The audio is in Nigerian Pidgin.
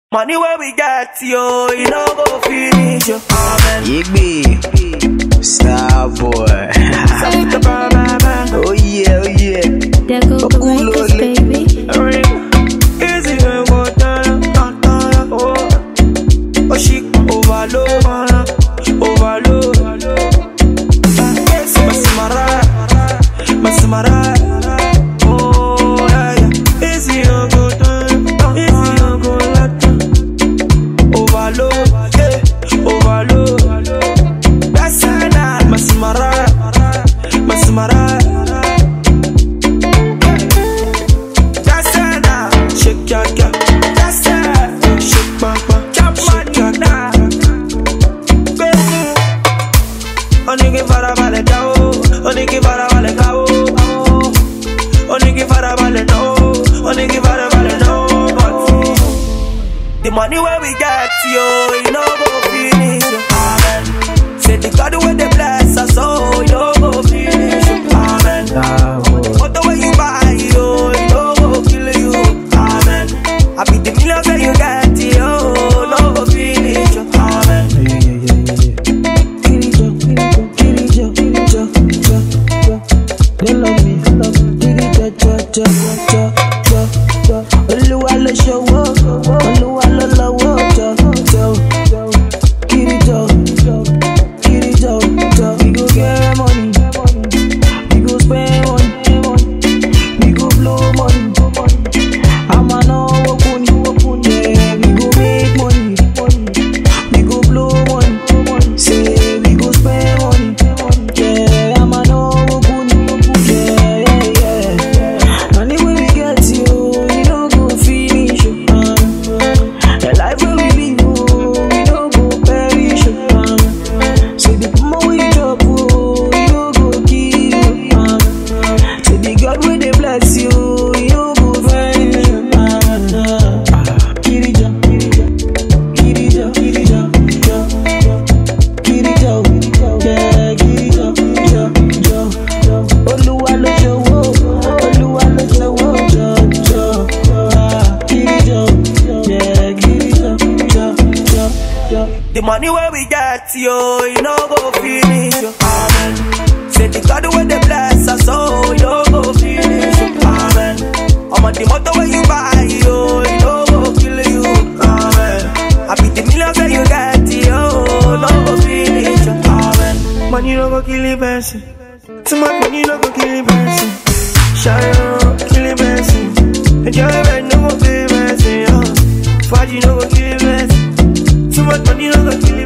Money where we get, yo, you know go finish, yo. Amen. Yigby, star boy. Salute the bar, man, man. oh yeah, oh yeah. There go the Lakers, baby. Ring. Easy when go down, down, down, oh. Oh, she overload, man, overload. Yes, Masimara, Masimara. Oh, yeah, yeah. Easy when go down, easy when go down. Overload, yeah, overload. That's it, nah. Masimara, Masimara. That's it now. Shake your girl. That's it. Shake bang bang. Shake your girl. Baby. Oni que farabalẹ̀ dá o. Oni que farabalẹ̀ ká o. Oni que farabalẹ̀ ná o. Oni que farabalẹ̀ ná o. But the money where we get, yo, you know go finish. yo. Amen. Say the God where they bless us, oh, you know go finish. yo. Amen. Star boy. What the way you buy, yo, you know go kill you. Amen. I be the millions that you get, yo, no go finish. yo. Amen. Yeah, yeah, yeah, yeah, yeah. Kirijo, Kirijo, Kirijo, jo, jo. They love me, Kirijo, jo, jo, jo, jo, jo. Olúwa ló ṣòwò, Olúwa ló lọ́wọ́, jo, jo, jo. Kirijo, Kirijo, jo. We go get money, we go spend money, we go blow money. I'ma know what money, yeah, we go make money. We go blow money, say we go spend money. Yeah, I'ma know what money, yeah, yeah, yeah. Money when we get you, you know go finish. Uh. The life when we live, oh, we no go perish. Uh. Say the more we drop, oh, you no go kill. Uh. Say the God when they bless you, you no go vanish. Uh. Kirija, Kirija. Kirija, Kirija, jo, jo. Kirija, yeah, Kirija, jo, jo, jo. Olúwa ló ṣòwò, Olúwa ló ṣòwò, jo, jo. Ah, Kirija, yeah, Kirija, jo, jo, jo. The money where we get, yo, you know go finish. yo. Amen. Say the God where they bless us, oh, you know go finish. yo. Amen. I'm on the motor where you buy, yo, you know go kill you. Amen. I be the millions that you get, yo, no go finish. yo. Amen. Money no go kill a person. Too much money no go kill a person. Shine kill a person. Enjoyment no go kill a person, yo. Faji no go kill a person. Too much money no go kill